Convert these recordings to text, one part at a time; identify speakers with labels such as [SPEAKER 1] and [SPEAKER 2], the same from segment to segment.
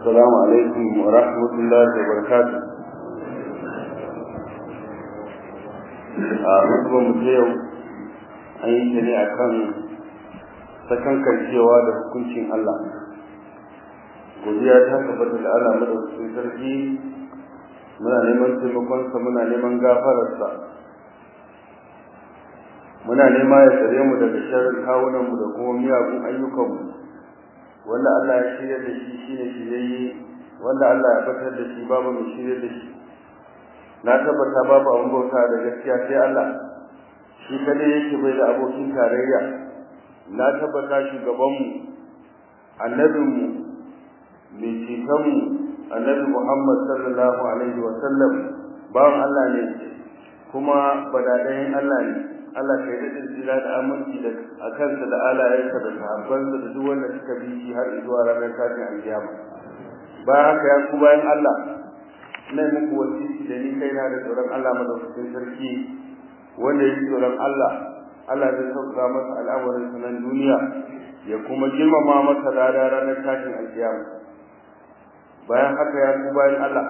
[SPEAKER 1] السلام عليكم ورحمة الله وبركاته a hukumar mutu yau an yi ta ne a kan sakankancewa da hukuncin Allah godiya ta tabbata da Allah madaukakin sarki muna neman taimakonsa muna neman gafararsa muna nema ya tsare mu daga sharrin kawunanmu da kuma miyagun ayyukanmu wanda Allah ya shirya da shi shine shiryayye wanda Allah ya fitar da shi babu mai shirya da shi na tabbata babu abin bauta da gaskiya sai Allah shi kadai yake bai da abokin tarayya na tabbata shugabanmu annabinmu mai cetonmu annabi Muhammad sallallahu alaihi wa sallam bawan Allah ne kuma badadayin Allah ne Allah kai da tsira da aminci da a kansa da alayensa da sahabbansa da duk wanda suka bi shi har zuwa ranar tashin alkiyama bayan haka ya ku bayan Allah ina muku wasiki da ni kaina da tsoron Allah madaukakin sarki wanda yake tsoron Allah Allah zai sauka masa al'amarin sanan duniya ya kuma girmama masa rada ranar tashin alkiyama bayan haka ya ku bayan Allah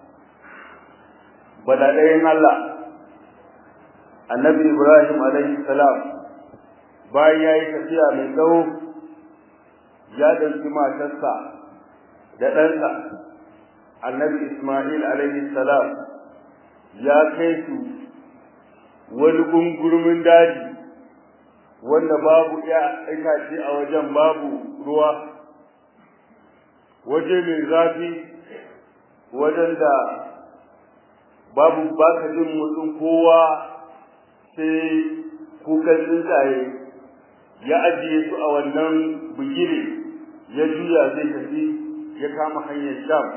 [SPEAKER 1] badadayin Allah annabi ibrahim alaihi salam bayan ya yi tafiya mai tsawo ya ɗauki matarsa da ɗansa annabi ismail alaihi salam ya kai su wani gungurmin daji wanda babu ya itace a wajen babu ruwa waje mai zafi wajen da babu baka jin motsin kowa sai kukan tsuntsaye ya ajiye su a wannan bugire ya juya zai tafi ya kama hanyar sham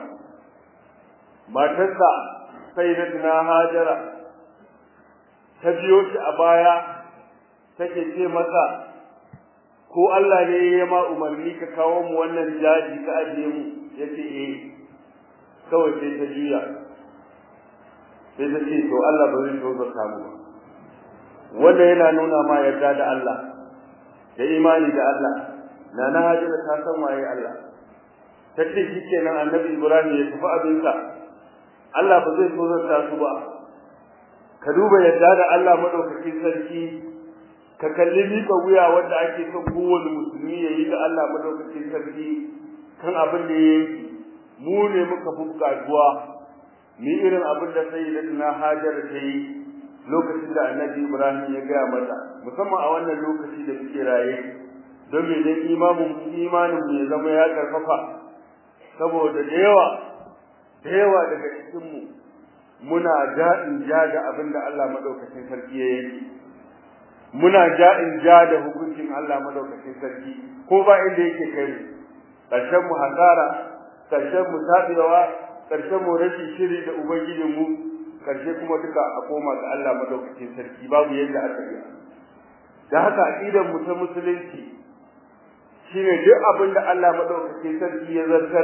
[SPEAKER 1] matarsa sai na tuna hajara ta biyo shi a baya take ce masa ko Allah ne ya ma umarni ka kawo mu wannan jaji ka ajiye mu yace eh kawai sai ta juya sai ta ce to Allah ba zai so ka mu ba wanda yana nuna ma yarda da Allah da imani da Allah na na hajira ta san waye Allah ta ce shikenan annabi Ibrahim ya tafi abinsa Allah ba zai tozarta su ba ka duba yarda da Allah madaukakin sarki ka kalli miƙa wuya wanda ake son kowane musulmi ya yi da Allah madaukakin sarki kan abin da ya yi mu ne muka fi buƙatuwa ni irin abin da sai da na hajar ta yi lokacin da annabi Ibrahim ya gaya mata musamman a wannan lokaci da muke raye don me dan imamin imanin mu ya zama ya karfafa saboda da yawa da yawa daga cikin mu muna ja'in ja da abin da Allah madaukakin sarki ya yi muna ja'in ja da hukuncin Allah madaukakin sarki ko ba inda yake kai ƙarshen mu hasara ƙarshen mu tabewa ƙarshen mu rashin shiri da ubangijin mu karshe kuma duka a koma ga Allah madaukakin sarki babu yadda aka yi da haka aqidar mu ta musulunci shine duk abin da Allah madaukakin sarki ya zartar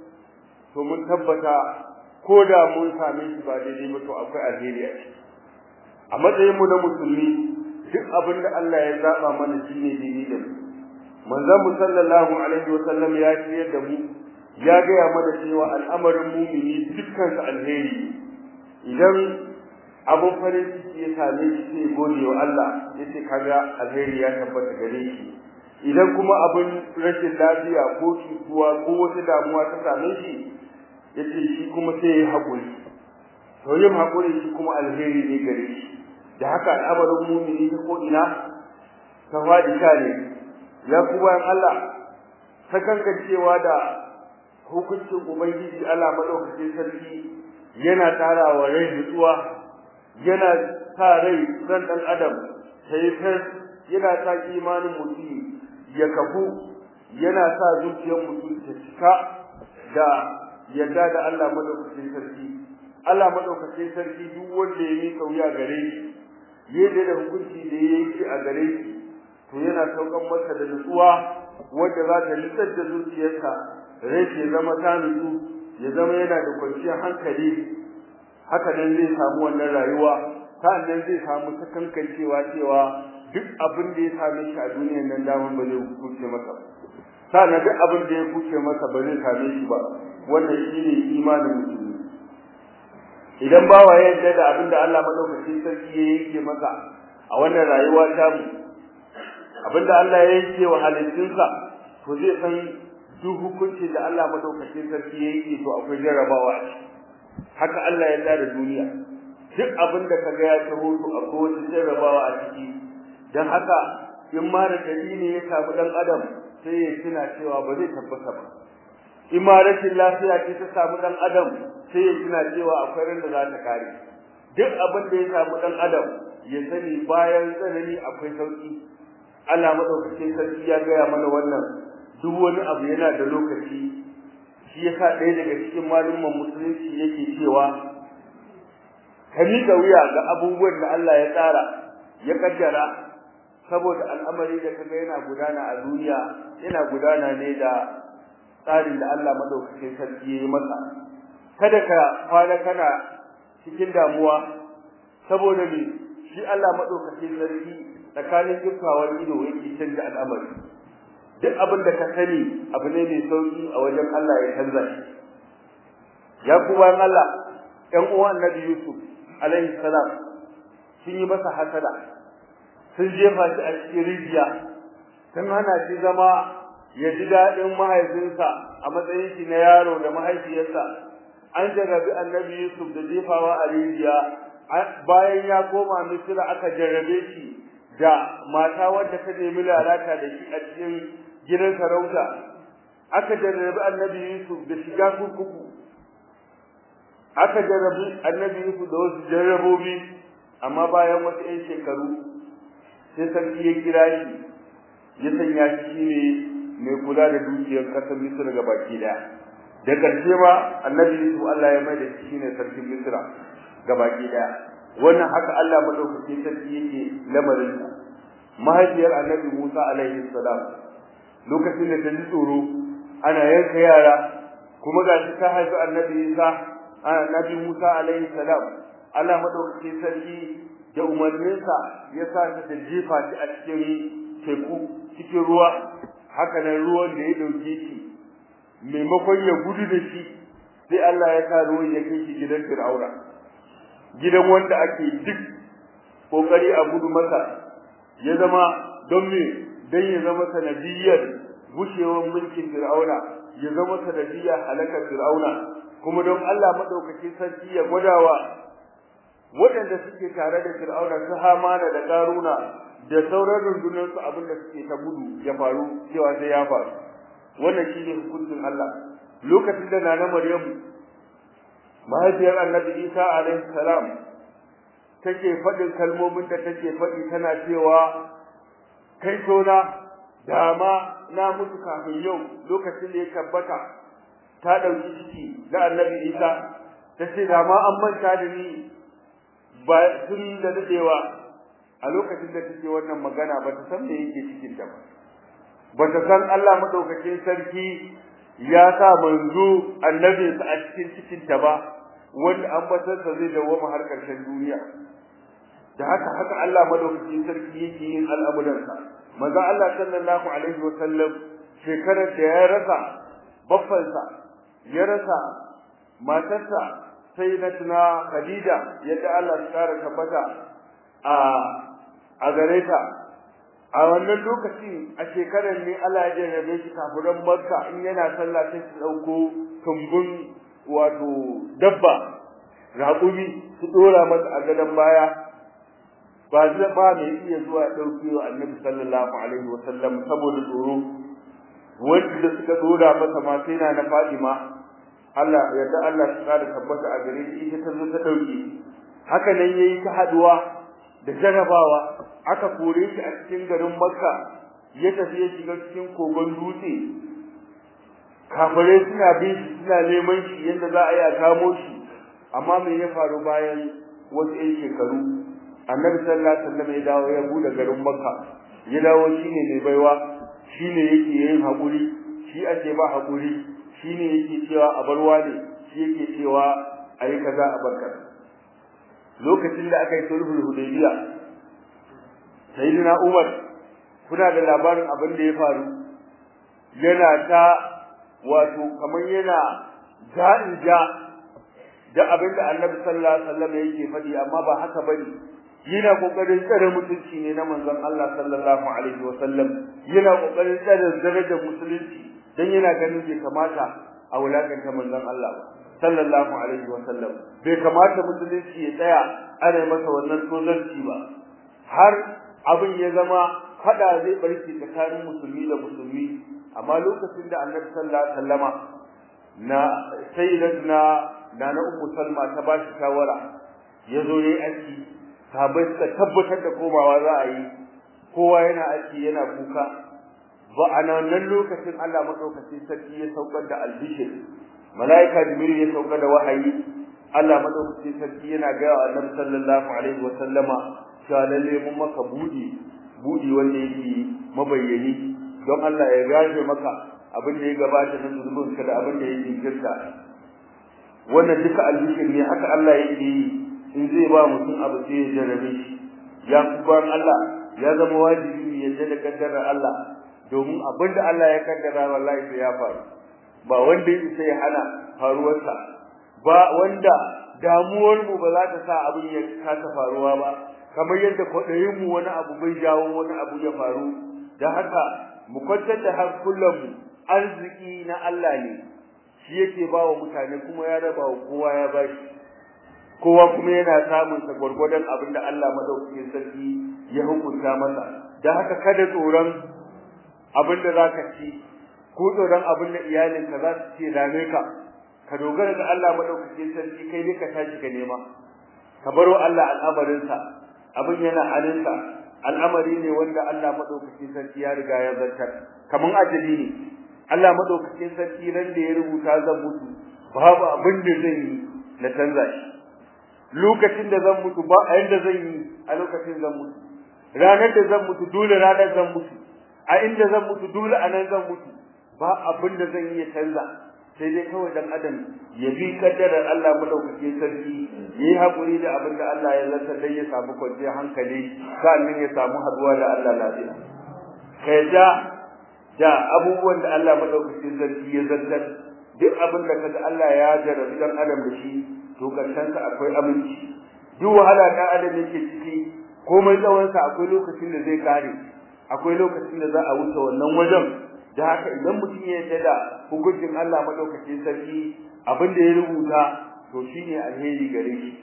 [SPEAKER 1] to mun tabbata ko da mun same shi ba daidai ba to akwai alheri a ciki a matsayin mu na musulmi duk abin da Allah ya zaba mana shine daidai da mu manzon mu sallallahu alaihi wa sallam ya ciyar da mu ya gaya mana cewa al'amarin mumini dukkan sa alheri idan abun farin ciki ya same shi sai gode wa Allah yace kaga alheri ya tabbata gare shi idan kuma abin rashin lafiya ko cutuwa ko wata damuwa ta same shi yace shi kuma sai ya haƙuri to yin haƙuri shi kuma alheri ne gare shi da haka al'amarin mumini ta ko ina ta faɗi sha ne ya ku bayan Allah ta kankancewa da hukuncin ubangiji Allah madaukakin sarki yana tarawa rai nutsuwa yana sa rai ran dan adam sai fes yana sa imanin mutum ya kafu yana sa zuciyar mutum ta cika da yadda da Allah madaukakin sarki Allah madaukakin sarki duk wanda ya yi kauya gare shi yadda da hukunci da ya yi a gare shi to yana saukan masa da nutsuwa wanda za ta litsar da zuciyarsa rai ya zama ta nutsu ya zama yana da kwanciyar hankali haka nan zai samu wannan rayuwa sa'annan zai samu sakankancewa cewa duk abin da ya same shi a duniyar nan daman ba zai kuce masa sa'annan duk abin da ya kuce masa ba zai same shi ba wannan shine imanin musulmi idan bawa ya yarda da abin da Allah madaukakin sarki ya yanke masa a wannan rayuwa ta mu abin da Allah ya yanke wa halittunsa to zai san duk hukuncin da Allah madaukakin sarki ya yanke to akwai jarrabawa a ciki haka Allah ya da duniya duk abin da kaga ya taho to akwai wata jarrabawa a ciki dan haka in ma da dalili ya samu dan adam sai ya tuna cewa ba zai tabbata ba in ma rashin lafiya ce ta samu dan adam sai ya tuna cewa akwai ran da za ta kare duk abin da ya samu dan adam ya sani bayan tsanani akwai sauki Allah madaukakin sarki ya gaya mana wannan duk wani abu yana da lokaci shi yasa ɗaya daga cikin malumman musulunci yake cewa ka miƙa wuya ga abubuwan da Allah ya tsara ya kaddara saboda al'amari da kaga yana gudana a duniya yana gudana ne da tsarin da Allah madaukakin sarki ya yi masa kada ka kwana kana cikin damuwa saboda me shi Allah madaukakin sarki tsakanin dukkawar ido yake canja al'amari duk abin da ka sani abu ne mai sauki a wajen Allah ya canza shi ya kuma Allah ɗan uwan Annabi Yusuf alaihi salam sun yi masa hasada sun jefa shi a cikin rijiya sun hana shi zama ya ji daɗin mahaifinsa a matsayin shi na yaro da mahaifiyarsa an jarrabi Annabi Yusuf da jefawa a rijiya bayan ya koma Misira aka jarrabe shi da mata wadda ta nemi lalata da shi a cikin gidan sarauta aka jarrabi annabi Yusuf da shiga kurkuku aka jarrabi annabi Yusuf da wasu jarrabobi amma bayan wasu 'yan shekaru sai sarki ya kira shi ya sanya shi ne mai kula da dukiyar ƙasar Misra ga baki daya da ƙarshe ma annabi Yusuf Allah ya mai da shi ne sarkin Misra ga baki daya wannan haka Allah madaukakin sarki yake lamarin mahaifiyar annabi Musa alaihi salam lokacin da ta ji tsoro ana yanka yara kuma ga shi ta haifi annabi Isa annabi Musa alaihi salam Allah madaukakin sarki da umarninsa ya sa ta da jefa shi a cikin teku cikin ruwa haka nan ruwan da ya dauke shi maimakon ya gudu da shi sai Allah ya sa ruwan ya kai shi gidan Fir'auna gidan wanda ake duk kokari a gudu masa ya zama don me dan ya zama sanadiyyar gushewar mulkin Fir'auna ya zama sanadiyyar halakar Fir'auna kuma don Allah madaukake sarki ya gwadawa waɗanda suke tare da Fir'auna su Hamana da Karuna da sauran rundunar su abin da suke ta gudu ya faru cewa sai ya faru wannan shine hukuncin Allah lokacin da nana Maryamu mahaifiyar Annabi Isa alaihi salam take faɗin kalmomin da take faɗi tana cewa kai tona dama na mutu kafin yau lokacin da ya tabbata ta ɗauki ciki na annabi isa ta ce dama an manta da ni ba tun da daɗewa a lokacin da take wannan magana ba ta san me yake cikin ta ba ba ta san Allah madaukakin sarki ya sa manzo annabinsa a cikin cikin ta ba wanda ambatarsa zai dawwama har ƙarshen duniya da haka haka Allah madaukakin sarki yake yin al'amuransa manzo Allah sallallahu alaihi wasallam shekarar da ya rasa baffansa ya rasa matarsa sai na tuna Khadija yadda Allah ya kara tabbata a a gare ta a wannan lokaci a shekarar ne Allah ya jarrabe shi kafiran Makka in yana sallah sai su dauko tumbun wato dabba raƙumi su dora masa a gadon baya ba zai ba mai iya zuwa ɗauke wa annabi sallallahu alaihi wa sallam saboda tsoro wanda suka dora masa ma sai na na Fatima Allah yadda Allah ya kara tabbata a gare shi ita ta zo ta dauke haka nan yayi ta haduwa da jarabawa aka kore shi a cikin garin Makka ya tafi ya shiga cikin kogon dutse kafirai suna bin shi suna neman shi yadda za a yi a kamo shi amma me ya faru bayan wasu 'yan shekaru annabi sallallahu alaihi wasallam ya dawo ya bude garin makka ya dawo shine mai baiwa shine yake yin hakuri shi ake ba hakuri shine yake cewa a barwa ne shi yake cewa ayi kaza a barka lokacin da aka yi sulhul hudaybiya sayyidina umar kuna da labarin abin da ya faru yana ta wato kamar yana ja'in ja da abin da annabi sallallahu alaihi wasallam yake faɗi amma ba haka bane yana kokarin tsare mutunci ne na manzon Allah sallallahu alaihi wasallam yana kokarin tsare darajar musulunci dan yana ganin bai kamata a wulakanta manzon Allah ba sallallahu alaihi wasallam bai kamata musulunci ya tsaya ana masa wannan tozarci ba har abin ya zama fada zai barke tsakanin musulmi da musulmi amma lokacin da annabi sallallahu alaihi wasallama na sayyidatuna na na ummu salma ta ba shi shawara yazo yayi aiki sahabbai suka tabbatar da komawa za a yi kowa yana aiki yana kuka ba a nan lokacin Allah madaukakin sarki ya saukar da albishir malaika jibril ya saukar da wahayi Allah madaukakin sarki yana ga annabi sallallahu alaihi wasallama cewa lalle mun maka budi budi wanda yake mabayyani don Allah ya gaje maka abin da ya gabata na zunubinka da abin da ya jinkirta wannan duka albishir ne haka Allah yake yi in zai ba mutum abu sai ya jarabe shi ya kuban Allah ya zama wajibi ya yarda da kaddarar Allah domin abin da Allah ya kaddara wallahi sai ya faru ba wanda yake sai ya hana faruwarsa ba wanda damuwar mu ba za ta sa abin ya kasa faruwa ba kamar yadda kwaɗayin mu wani abu bai jawo wani abu ya faru da haka mu kwantar da hankulan mu arziki na Allah ne shi yake ba wa mutane kuma ya raba wa kowa ya bashi kowa kuma yana samun sa gwargwadon abin da Allah madaukakin sarki ya hukunta masa da haka kada tsoron abin da zaka ci ko tsoron abin da iyalinka za su ce dame ka ka dogara ga Allah madaukakin sarki kai ne ka tashi ka nema ka baro Allah al'amarinsa abin yana halinsa al'amari ne wanda Allah madaukakin sarki ya riga ya zartar kaman ajali ne Allah madaukakin sarki ran da ya rubuta zan mutu babu abin da zan yi na canza shi lokacin da zan mutu ba a yanda zan yi a lokacin zan mutu ranar da zan mutu dole ranar zan mutu a inda zan mutu dole a nan zan mutu ba abin da zan yi ya canza sai dai kawai dan adam ya bi kaddarar Allah madaukake sarki yi hakuri da abin da Allah ya zartar dan ya samu kwanciyar hankali sannan ya samu haduwa da Allah lafiya kai da da abubuwan da Allah madaukake sarki ya zartar duk abin da kaga Allah ya jarabi dan adam da shi to karshen sa akwai aminci duk wahala da adam yake ciki komai tsawon sa akwai lokacin da zai kare akwai lokacin da za a wuce wannan wajen da haka idan mutum ya yarda da hukuncin Allah madaukakin sarki abin da ya rubuta to shine alheri gare shi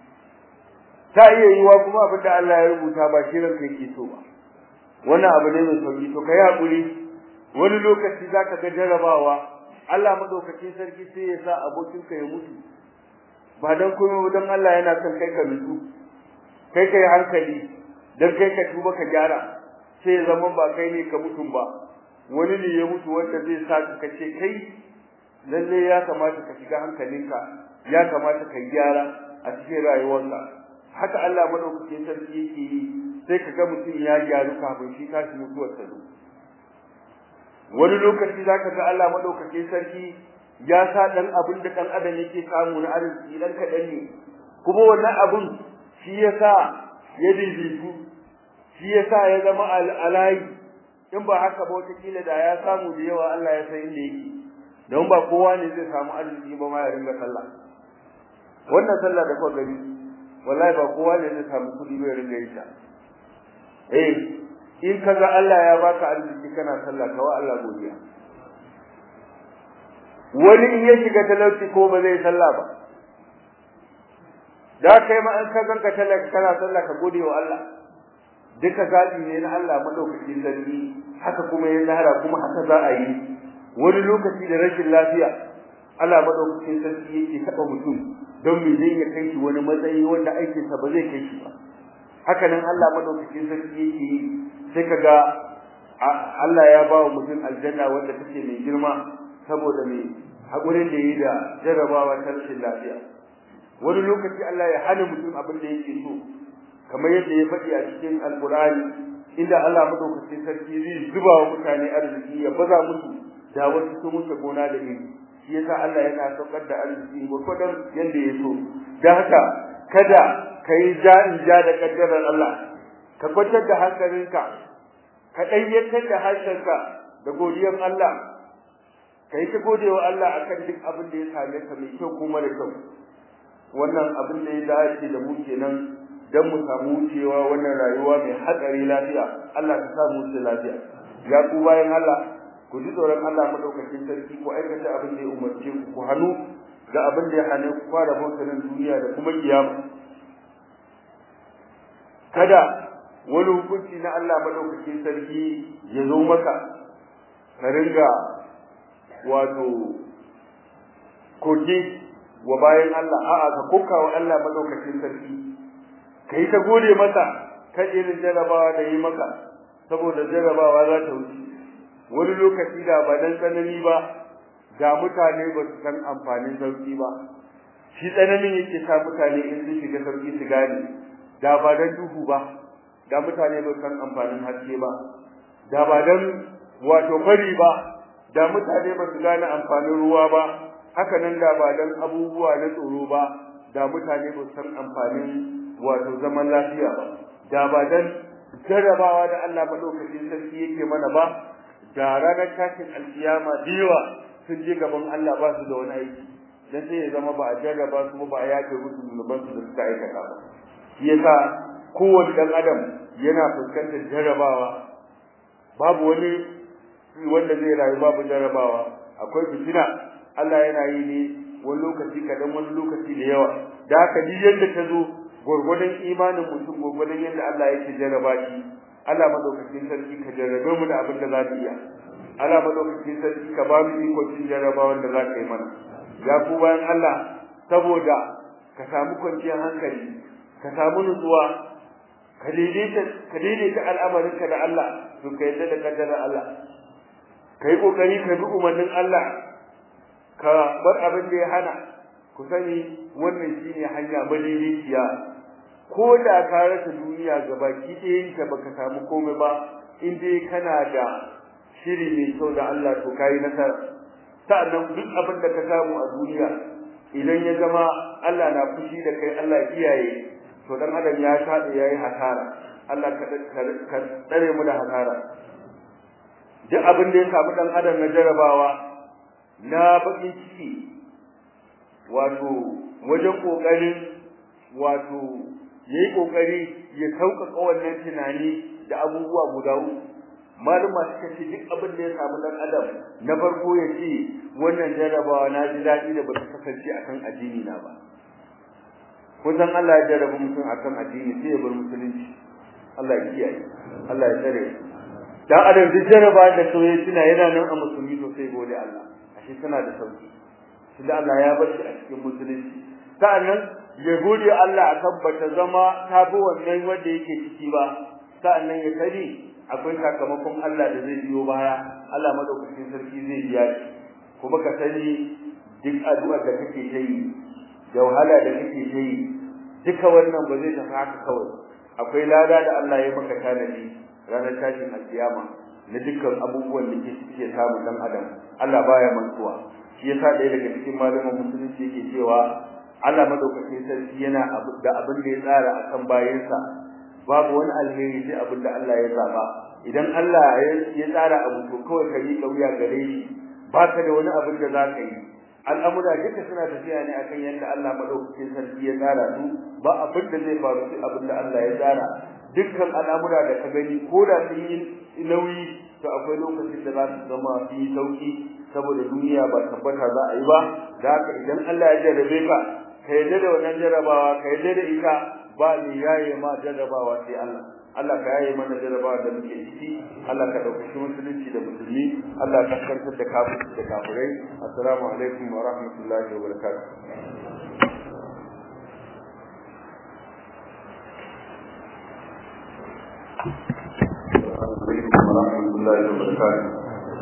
[SPEAKER 1] ta iya yiwa kuma abin da Allah ya rubuta ba shi ranka yake so ba wannan abu ne mai sauki to kai hakuri wani lokaci zaka ga jarabawa Allah madaukakin sarki sai ya sa abokinka ya mutu ba dan komai dan Allah yana son kai ka mutu kai kai hankali dan kai ka tuba ka gyara sai zaman ba kai ne ka mutum ba wani ne ya mutu wanda zai sa ka ce kai lalle ya kamata ka shiga hankalinka ya kamata ka gyara a cikin rayuwarka haka Allah madaukakin sarki yake yi sai ka ga mutum ya gyaru kafin shi tashi mutuwar ta zo wani lokaci zaka ga Allah madaukakin sarki ya sa dan abin da dan adam yake samu na arziki dan kadan ne kuma wannan abun shi yasa ya dinditu shi yasa ya zama alayi in ba haka ba wata kila da ya samu da yawa Allah ya san inda yake don ba kowa ne zai samu arziki ba ma ya ringa sallah wannan sallah da kuka gani wallahi ba kowa ne zai samu kudi ba ya ringa yi ta eh in kaga Allah ya baka arziki kana sallah kawai Allah godiya wani in ya shiga talauci ko ba zai sallah ba da kai ma an ka ganka talaka kana sallah ka gode wa Allah duka zabi ne na Allah madaukakin sarki haka kuma ya zahara kuma haka za a yi wani lokaci da rashin lafiya Allah madaukakin sarki yake taba mutum don me zai ya kai shi wani matsayi wanda aikin sa ba zai kai shi ba haka nan Allah madaukakin sarki yake yi sai kaga Allah ya ba wa mutum aljanna wanda take mai girma saboda mai hakurin da yi da jarrabawa ta rashin lafiya wani lokaci Allah ya hana mutum abin da yake so kamar yadda ya faɗi a cikin alkurani inda Allah madaukakin sarki zai zuba wa mutane arziki ya baza musu da wasu sun wuce gona da iri shi yasa Allah yana saukar da arziki gurgurdan yanda ya so da haka kada kai ja in ja da kaddarar Allah ka kwantar da hankalinka ka ɗayyantar da harshenka da godiyar Allah kai ta gode wa Allah akan duk abin da ya same ka mai kyau kuma da kyau wannan abin da ya dace da mu kenan dan mu samu wucewa wannan rayuwa mai hatsari lafiya Allah ka sa mu wuce lafiya ya ku bayan Allah ku ji tsoron Allah madaukakin sarki ku aikata abin da ya umarce ku ku hannu ga abin da ya hane ku fara bautar duniya da kuma kiyama kada wani hukunci na Allah madaukakin sarki ya zo maka ka ringa wato koke wa bayan Allah a'a ka koka wa Allah madaukakin sarki kai ta gode masa kan irin jarabawa da yi maka saboda jarabawa za ta wuce wani lokaci da ba dan tsanani ba ga mutane ba su san amfanin sauki ba shi tsananin yake sa mutane in sun shiga sauki su gane da ba dan duhu ba da mutane ba san amfanin haske ba da ba dan wato fari ba da mutane ba su gane amfanin ruwa ba haka nan da ba dan abubuwa na tsoro ba da mutane ba san amfanin wato zaman lafiya ba da ba dan jarrabawa da Allah madaukakin sarki yake mana ba da ranar tashin alkiyama diwa sun je gaban Allah ba su da wani aiki dan sai ya zama ba a jarraba su ba a yake musu zunuban su da suka aikata ba shi yasa kowane dan adam yana fuskantar jarrabawa babu wani wanda zai rayu babu jarrabawa akwai fitina Allah yana yi ne wani lokaci kadan wani lokaci da yawa da haka duk yadda ta zo gurgurdan imanin mutum gurgurdan yadda Allah yake jarraba shi Allah madaukakin sarki ka jarrabe mu da abin da za mu iya Allah madaukakin sarki ka ba mu iko cin jarrabawan da za ka yi mana ya ku bayan Allah saboda ka samu kwanciyar hankali ka samu nutsuwa ka daidaita ka daidaita al'amarinka da Allah to ka yadda da kaddarar Allah kai kokari ka bi umarnin Allah ka bar abin da ya hana ku sani wannan shine hanya madaidaiciya ko da ka rasa duniya gabaki ɗayan ta baka samu komai ba in dai kana da shiri mai kyau da Allah to kai nasara sa'annan duk abin da ka samu a duniya idan ya zama Allah na fushi da kai Allah ya kiyaye to dan adam ya tabe yayi hasara Allah ka ka tsare mu da hasara duk abin da ya samu dan adam na jarabawa na bakin ciki wato wajen kokarin wato yayi kokari ya sauƙaƙa wannan tunani da abubuwa guda uku maluma suka ce duk abin da ya samu dan adam na farko ya ce wannan jarabawa na ji daɗi da ba ta kasance akan addini na ba kun san Allah ya jarraba mutum akan addini sai ya bar musulunci Allah ya kiyaye Allah ya tsare dan adam duk jarraba da soyayya tana yana nan a musulmi to sai gode Allah ashe tana da sauki tunda Allah ya bar shi a cikin musulunci sa'annan ya gode Allah akan bata zama ta bi wannan wanda yake ciki ba sa'annan ya sani akwai sakamakon Allah da zai biyo baya Allah madaukakin sarki zai biya shi kuma ka sani duk addu'ar da kake yi da wahala da kake yi duka wannan ba zai tafi haka kawai akwai lada da Allah ya maka tanadi ranar tashin alkiyama na dukkan abubuwan da ke suke samu dan adam Allah baya mantuwa shi yasa ɗaya daga cikin malaman musulunci yake cewa Allah madaukakin sarki yana da abin da ya tsara akan bayansa babu wani alheri sai abin da Allah ya zaba idan Allah ya tsara abu to kawai ka yi kauya gare shi baka da wani abin da zaka yi al'amura duka suna tafiya ne akan yadda Allah madaukakin sarki ya tsara su ba abin da zai faru sai abin da Allah ya tsara dukkan al'amura da ka gani ko da sun yi nauyi to akwai lokacin da za su zama su yi sauki saboda duniya ba tabbata za a yi ba da haka idan Allah ya jarrabe ka ka yarda da wannan jarrabawa ka yarda da ita ba ni yaye ma jarrabawa sai Allah Allah ka yaye mana jarrabawa da muke ciki Allah ka dauki musulunci da musulmi Allah ka kantar da kafirci da kafirai assalamu alaikum wa rahmatullahi wa barakatuh alaikum wa rahmatullahi wa barakatuh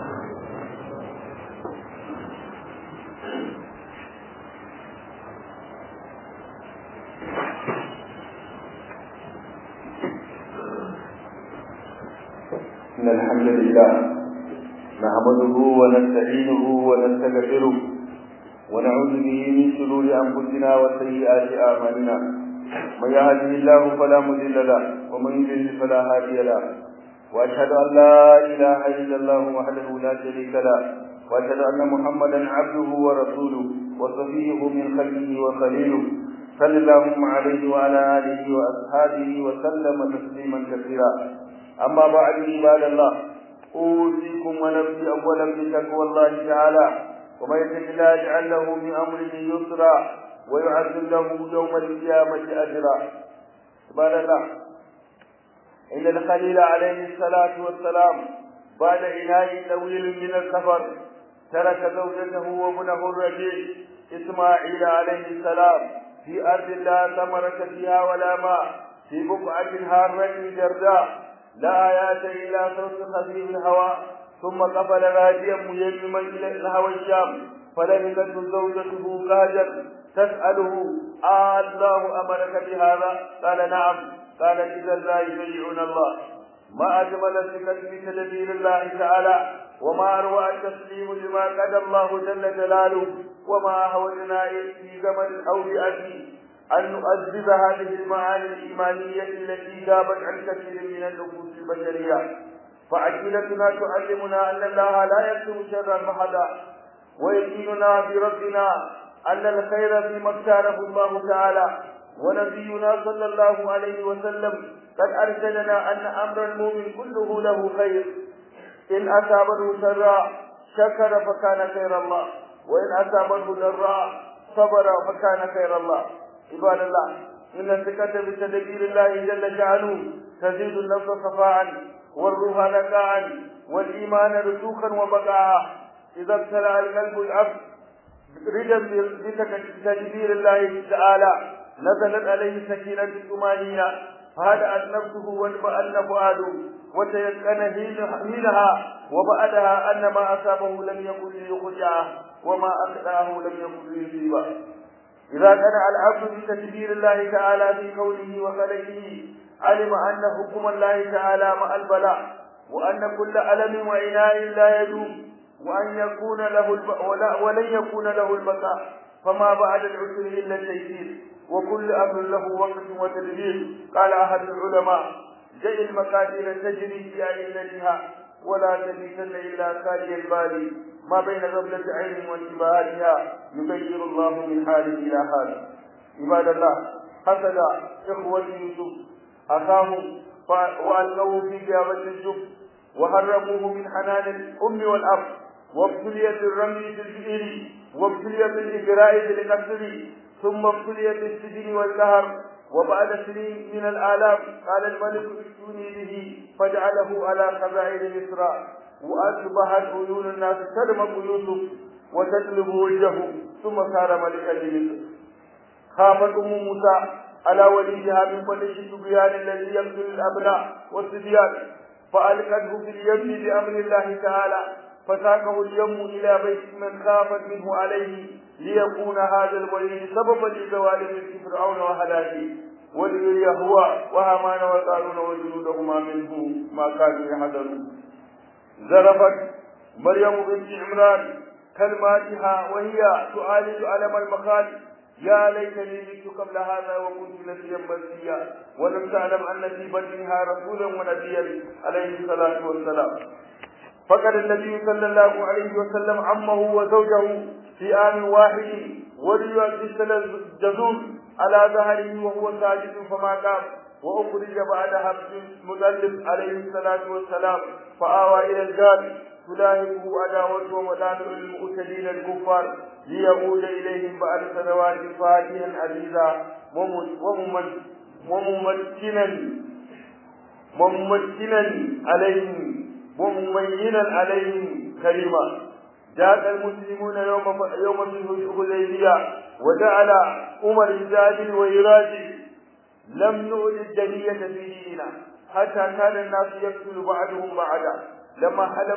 [SPEAKER 1] إن الحمد لله نحمده ونستعينه ونستغفره ونعوذ به من شرور أنفسنا وسيئات أعمالنا من يهده الله فلا مضل له ومن يضلل فلا هادي له وأشهد أن لا إله إلا الله وحده لا شريك له
[SPEAKER 2] وأشهد أن محمدا عبده ورسوله وصفيه من خلقه وخليله صلى اللهم عليه وعلى آله وأصحابه وسلم تسليما كثيرا أما بعد عباد الله أوصيكم ونفسي أولا بتقوى الله تعالى ومن يتق الله يجعل له من أمره يسرا ويعزل له يوم القيامة أجرا عباد الله إن الخليل عليه الصلاة والسلام بعد عناء طويل من السفر ترك زوجته وابنه الرجيع إسماعيل عليه السلام في أرض لا ثمرة فيها ولا ماء في بقعة هارة جرداء لا آيات إلا صوت خفيف الهواء ثم قفل راجيا ميمما إلى الهوى الشام فلبثته زوجته كاجا تسأله آه الله أمرك بهذا قال نعم قال إذا لا يبيعون الله ما أجمل الثقة في تدبير الله تعالى وما أروع التسليم لما قدى الله جل جلاله وما أهوجنا في زمن أو بأبي أن نؤذب هذه المعاني الإيمانية التي غابت عن كثير من النفوس البشرية فعقيدتنا تعلمنا أن الله لا يكتب شرا محدا ويقيننا بربنا أن الخير فيما اختاره الله تعالى ونبينا صلى الله عليه وسلم قد أرسلنا أن أمر المؤمن كله له خير إن أصابته سراء شكر فكان خير الله وإن أصابته ضراء صبر فكان خير الله عباد الله إن الثقة بتدبير الله جل شأنه تزيد النفس صفاء والروح نقاء والإيمان رسوخا وبقاء إذا ابتلع القلب العبد ردا بتدبير الله تعالى نزلت عليه سكينة الطمأنينة فهدأت نفسه وانبأن فؤاده وتيقن حينها وبعدها أن ما أصابه لم يكن ليخرجه وما أخطأه لم يكن ليصيبه إذا قنع العبد بتدبير الله تعالى في كونه وخلقه علم أن حكم الله تعالى مع البلاء وأن كل ألم وعناء لا يدوم وأن يكون له الب... ولا ولن يكون له البقاء فما بعد العسر إلا التيسير وكل أمر له وقت وتدبير قال أحد العلماء جئ المقادير تجري في أئلتها ولا تبيتن إلا خالي البال ما بين غفلة عين وانتباهاتها يغير الله من حال إلى حال عباد الله حسد إخوة يوسف أخاه وألقوه في جابة الجب وهربوه من حنان الأم والأب وابتليت الرمي في البئر وابتليت الإجراء بالقتل ثم ابتليت السجن والقهر وبعد سنين من الآلام قال الملك ائتوني به فجعله على خزائن مصر وأصبحت عيون الناس تدمق يوسف وتجلب وجهه ثم صار ملكا لمصر خافت أم موسى على وليها من فلش الصبيان الذي يقتل الأبناء والصبيان فألقته في اليم بأمر الله تعالى فساقه اليم إلى بيت من خافت منه عليه ليكون هذا الولي سببا لزوال ملك فرعون وهلاكه وليري هو وهامان وقارون وجنودهما منه ما كانوا يحذرون زرفت مريم بنت عمران كلماتها وهي تعالج ألم المخالف يا ليتني مت قبل هذا وكنت نسيا منسيا ولم تعلم ان في بطنها رسولا ونبيا عليه الصلاه والسلام فقد النبي صلى الله عليه وسلم عمه وزوجه في آن واحد وليؤسس الجذور على ظهره وهو ساجد فما قام وأخرج بعد حبس مطلب عليه الصلاة والسلام فآوى إلى الجار تلاهبه عداوته ومدافع المؤتدين الكفار ليعود إليهم بعد سنوات فاتحا عزيزا وممكنا ممكنا عليهم وممينا عليهم كريما جاء المسلمون يوم يوم الحديبية وجعل عمر يجادل ويراجع لم نؤل الدنية في ديننا حتى كان الناس يقتل بعضهم بعضا لما حلف